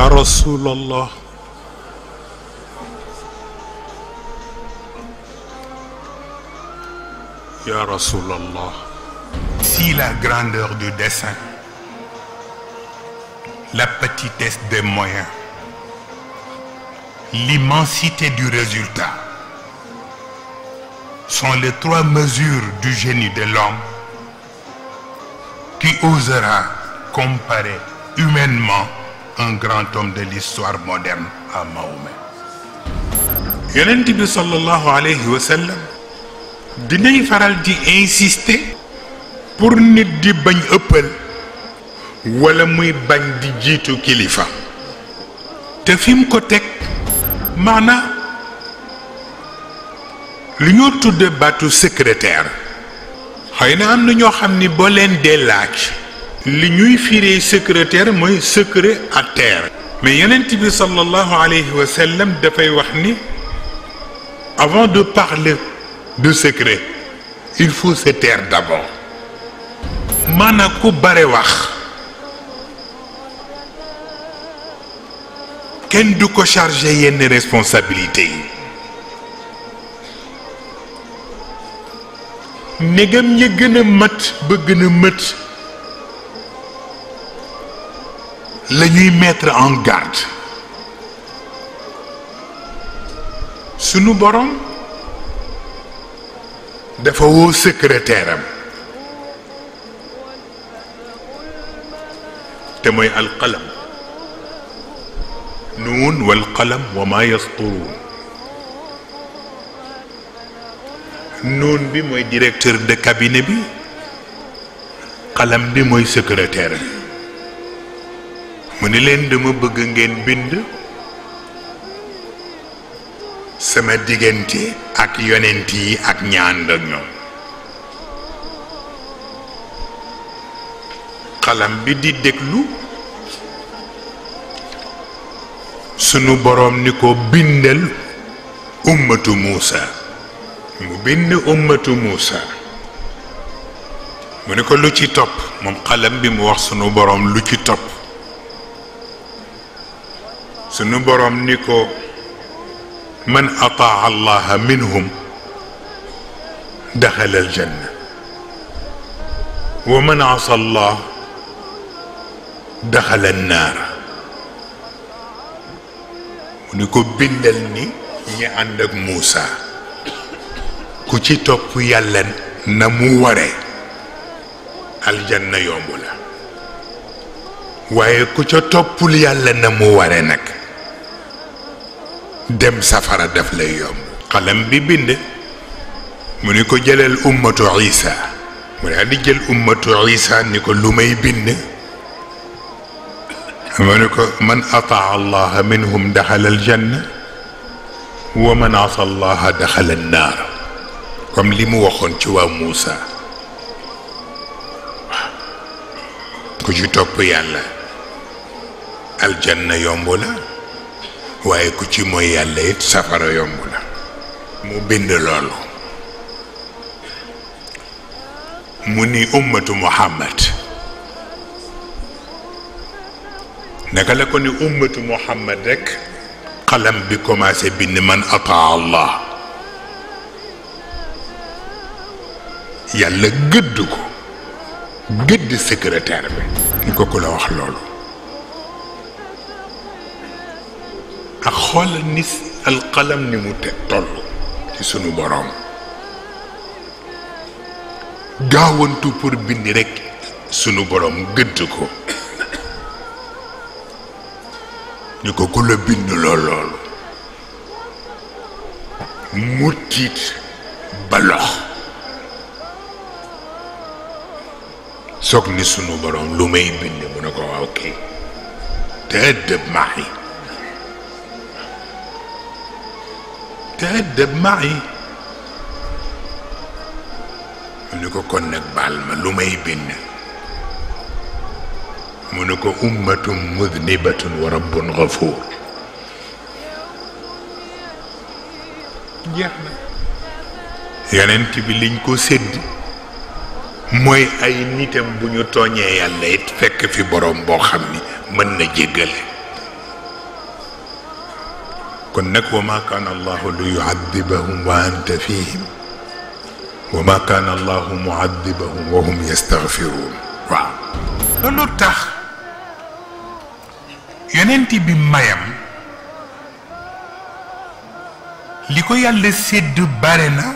يا رسول الله يا رسول الله Si la grandeur du dessin, la petitesse des moyens, l'immensité du résultat sont les trois mesures du génie de l'homme qui osera comparer humainement un grand homme de l'histoire moderne à Mahomet. yonent bi sallallahu alayhi wa sallam dinay faral di insister pour nit di bañ ëppal wala muy bañ di jiitu kilifa te fi mu ko teg maanaa lu ñoo tudde baatu secrétaire xëy na am na ñoo xam ni boo leen dee laaj li ñuy firee secrétaire mooy secret à terre mais yonent bi sallallahu alayhi wa sallam dafay wax ni avant de parler de secret il faut se taire d'abord maanaam ku bare wax kenn du ko chargé yenn responsabilité yi ndegam ña gën a mat ba gën a mët la ñuy mettre en garde sunu borom dafa woo secrétaire am te mooy alqalam nuun wal qalam wa ma yasturuun nuun bi mooy directeur de cabinet bi qalam bi mooy secrétaire mu ni leen dama bëgg ngeen bind sama diggante ak yonent yi ak ñaan ak ñoom xalam bi di déglu sunu boroom ni ko bindal ummatu Muusa mu bind ummatu Muusa mu ni ko lu ci topp moom xalam bi mu wax sunu boroom lu ci topp sunu boroom ni ko man ataa allaha minhum daxala aljanna wa man asa allah daxala annaar mu ni ko bindal ni ñi ànd ak Muusa ku ci topp yàlla na mu ware aljanna yomb la waaye ku ca toppul yàlla na mu ware nag dem safara daf lay yomb xalam bi bind mu ni ko jëlal ummatu isa mu daal di jël ummatu isa ni ko lu may bind mu ni ko man ataa allaha minhum daxala aljanna wa man asa allaha daxala annaar comme li mu waxoon ci waa Muusa ku ci topp yàlla aljanna yomb la waaye ku ci mooy yàlla it safara yomb la mu bind loolu mu ni ummatu muhammad naka la ko ni ummatu muhammad rekk xalam bi commencé bind man ataa allah yàlla gëdd ko gëdd secrétaire bi ni ko ku la wax loolu ak xoolal ni alqalam ni mu te toll ci sunu boroom gaawantu pour bind rekk sunu boroom gëdd ko ni ko ku la bind lool loolu mu tiit ba lox soog ni sunu boroom lu may bind mu ne ko waaw kay te ëddëb maax yi تأدب معي mu ni ko kon nag baal ma lu may bind mu ni ko ummatun mudnibatun wa rabbun gafuur jeex na yonent bi liñ ko sédd mooy ay nitam bu ñu tooñee yàlla it fekk fi borom boo xam ni mën na jéggale kon nag wa ma kaana allahu li yuadibahum wa anta fihim wa ma kaana allahu muadibahum wa hum yastaghfiruun waaw loolu tax yonent bi mayam li ko yàlla sédd bare na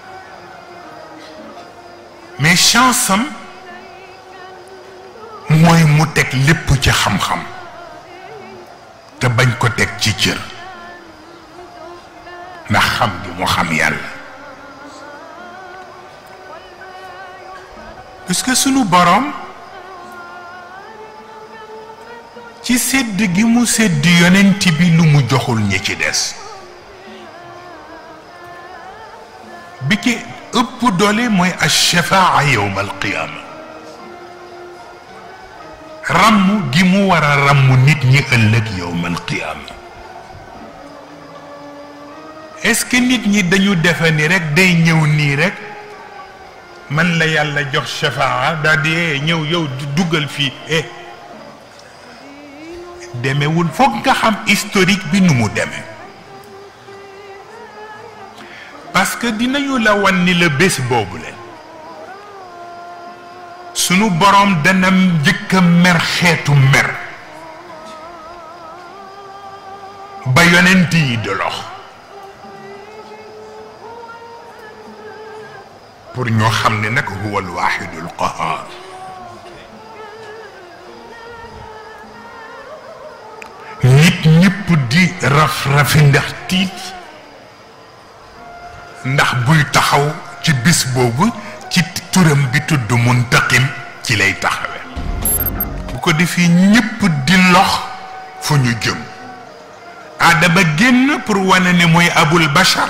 mais chance am mooy mu teg lépp ci xam-xam te bañ ko teg ci cër ndax xam gi mu xam yàlla parce que sunu boroom ci sédd gi mu sédd yonent bi lu mu joxul ñi ci des bi ci ëpp doole mooy ashafaa yowm alqiyaama ràmm gi mu war a ràmm nit ñi ëllëg yowm alqiyaama est-ce que nit ñi dañu defe ni rek day ñëw nii rek man la yàlla jox shafaa daal di ñëw yow duggal fii eh demewul foog nga xam historique bi nu mu demee parce que dinañu la wan ni la bés boobu leen sunu boroom dana njëkk a mer xeetu mer ba yonent yi di lox pour ñoo xam ne nag huwa alwaxidul qahaar nit ñëpp di raf-rafi ndax tiit ndax buy taxaw ci bis boobu ci turam bi tudd muntaqim ci lay taxawe bu ko defee ñëpp di lox fu ñu jëm aadama génn pour wane ne mooy abul bashar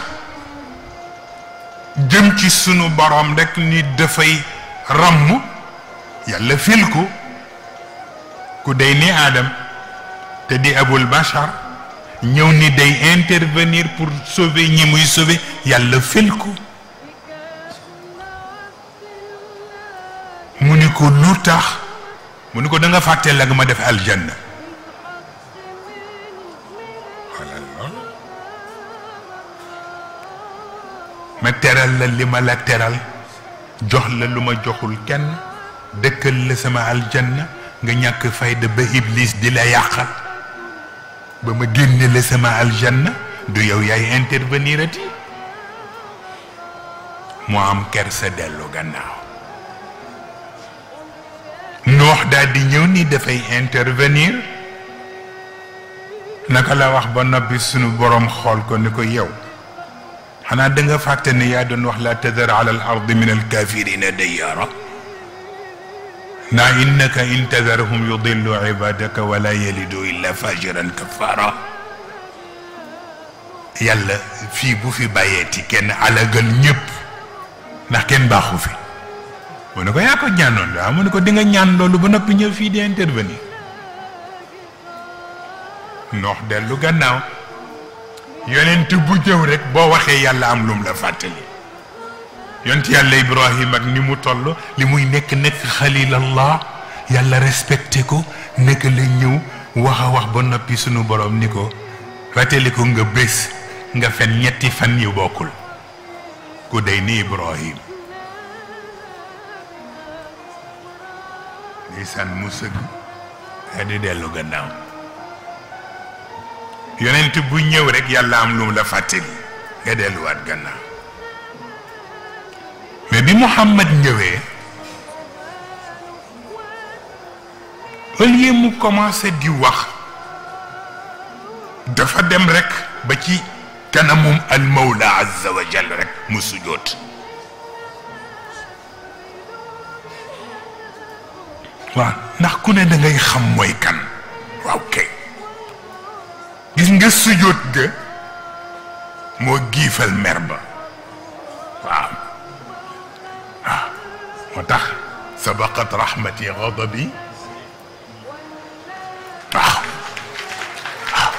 jëm ci sunu borom rekk ni dafay ràmm yàlla fil ko ku day ni aadam te di abul bashar ñëw ni day intervenir pour sauver ñi muy sauver yàlla fil ko mu ni ko lu tax mu ni ko da nga fàtte la nga ma def aljanna ma teral la li ma la teral jox la lu ma joxul kenn dëkkal la sama aljanna nga ñàkk fayda ba iblis di la yàqal ba ma génne la sama aljanna du yow yaay intervenir ati mu am kersa dellu gannaaw noox daal di ñëw ni dafay intervenir naka la wax ba noppi sunu boroom xool ko ni ko yow xanaa da nga fàtte ne yaa doon wax la tadar ala al ardi min al kafirina dayyaara naa innaka in tadarhum yudillu ibadaka wala yalidu illa fajiran kafara yàlla fii bu fi bàyyeeti kenn alagal ñëpp ndax kenn baaxu fi mu ne ko yaa ko ñaanoon waaw mu ne ko di nga ñaan loolu ba noppi ñëw fii di intervenir noox dellu gannaaw yonent bu jëw rek boo waxee yàlla am lum la fàttali yonent yàlla ibrahim ak ni mu toll li muy nekk nekk xalilallah yàlla respecté ko nekk la ñëw wax a wax ba noppi sunu borom ni ko fàttali ko nga bés nga fen ñetti fan yu bokkul ku day ni ibrahim ndeysaan mu sëgg daa di dellu gannaaw yonent bu ñëw rek yàlla am lu mu la fàttali nga delluwaat gannaaw mais bi Muhammad ñëwee au lieu mu commencé di wax dafa dem rek ba ci kanamum al mawla azza wa jal rek mu sujjoot waaw ndax ku ne da ngay xam mooy kan waaw kay gis nga sujjóot ga moo giifal mer ba waaw waaw moo tax sabaqat rahmati ghadabi waaw waaw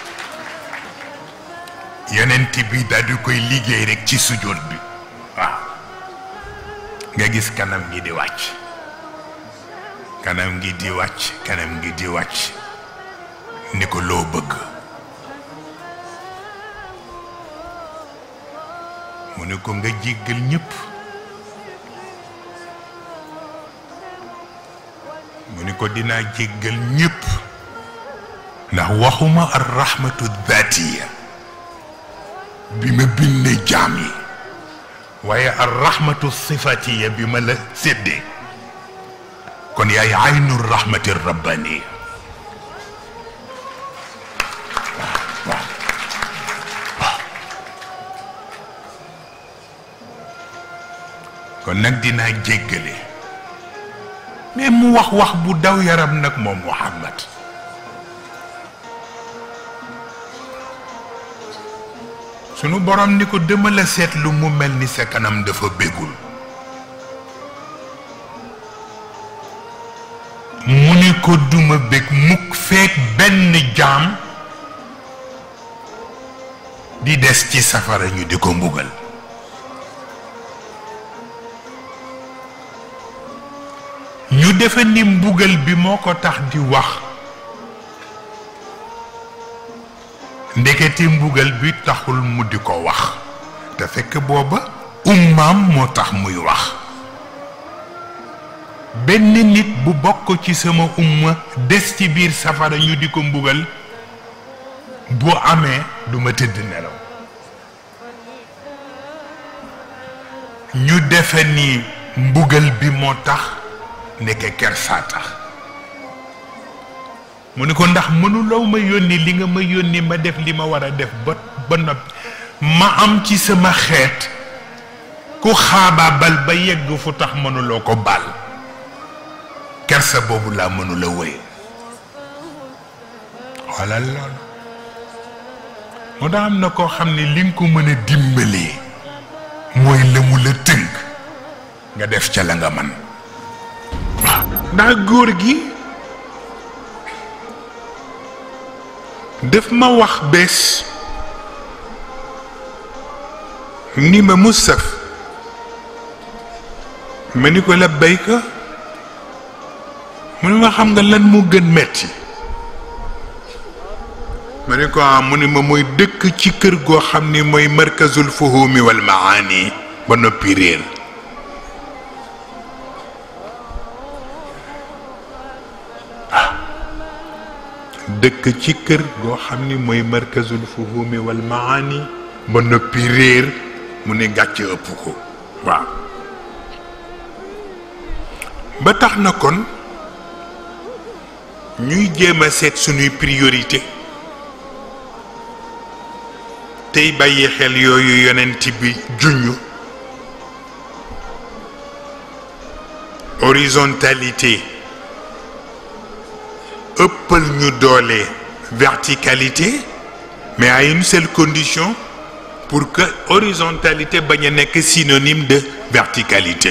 yonent bi daal di koy liggéey rek ci sujjóot bi waaw nga gis kanam gi di wàcc kanam gi di wàcc kanam gi di wàcc ni ko loo bëgg ni ko nga jéggal ñépp mu ni ko dinaa jéggal ñépp ndax waxuma ar rahmatu dhatiya bi ma binde jaam yi waaye ar rahmatu sifatiya bi ma la séddee kon yaay aynu rahmati rabbaniya kon nag dinaa jéggale mais mu wax wax bu daw yaram nag moom Muhammad sunu borom ni ko dama la seetlu mu mel ni sa kanam dafa bégul mu ni ko duma bég mukk feek benn jaam di des ci safara ñu di ko mbugal ñu defe ni mbugal bi moo ko tax di wax ndeketi mbugal bi taxul mu di ko wax te fekk booba ummaam moo tax muy wax benn nit bu bokk ci sama umma des ci biir safara ñu di ko mbugal bu amee duma tëdd nelaw ñu defe ni mbugal bi moo tax nekke kersaa tax mu ni ko ndax mënuloo ma yónni li nga ma yónni ma def li ma war a def ba ba noppi ma am ci sama xeet ku xaabaabal ba yegg fu tax mënuloo ko baal kersa boobu laa mënula wéy xoolal loolu moo tax am na koo xam ne li nga ko mën a dimbalee mooy la mu la tënk nga def ca la nga man waaw ndax góor gi daf ma wax bés ni ma Mustaf ma ni ko la béyka mu ni ma xam nga lan mu gën metti ma ni ko am mu ni ma mooy dëkk ci kër goo xam ni mooy markazul fuhumi wal maani ba noppi réer dëkk ci kër goo xam ni mooy markazul fuhumi wal maani ba noppi réer mu ne gàcce ëpp ko waaw ba tax na kon ñuy jéem a seet suñuy priorité tey bàyyi xel yooyu yonent bi juñu horizontalité ëppal ñu doole verticalité mais à une seule condition pour que horizontalité bañ a nekk synonyme de verticalité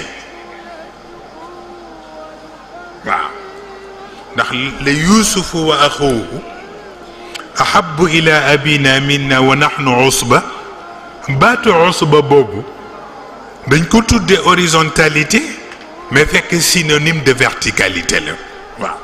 waaw ndax la yuusufu wa axuuhu ahabu ila abina minna wa nahnu usba baatu usba boobu dañ ko tuddee horizontalité mais fekk synonyme de verticalité la waaw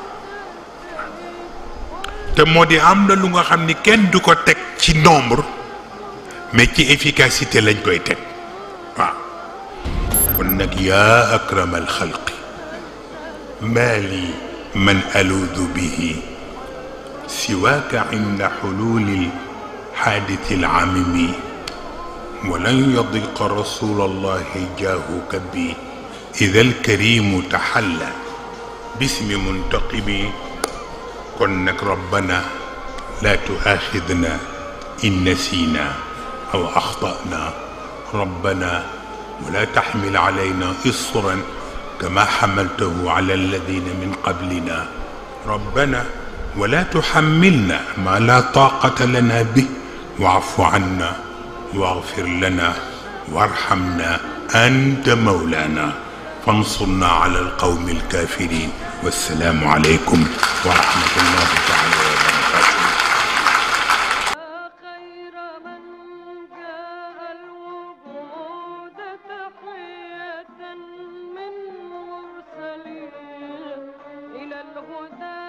te moo di am na lu nga xam ni kenn du ko teg ci nombre mais ci efficacité lañ koy teg waaw kon nag yaa akrama alxalqi maa li man aluudu bihi siwaaka inda xululi lxaaditi alcamimi walan yadiqa rasul allahi jaahuka bi ida alkarimu taxalla bismi muntaqimi kon nag rabbana laa tuaaxidna in nasina aw axtana rabbana wala taxmil calayna isran kama xamaltahu cala alladina min qablina rabbana wala tuxamilna ma la taaqata lana bih wacfu canna واغفر لنا وارحمنا أنت مولانا فانصرنا على القوم الكافرين والسلام عليكم ورحمة الله تعالى وبركاته خير من جاء الوجود تحية من مرسلين إلى الهدى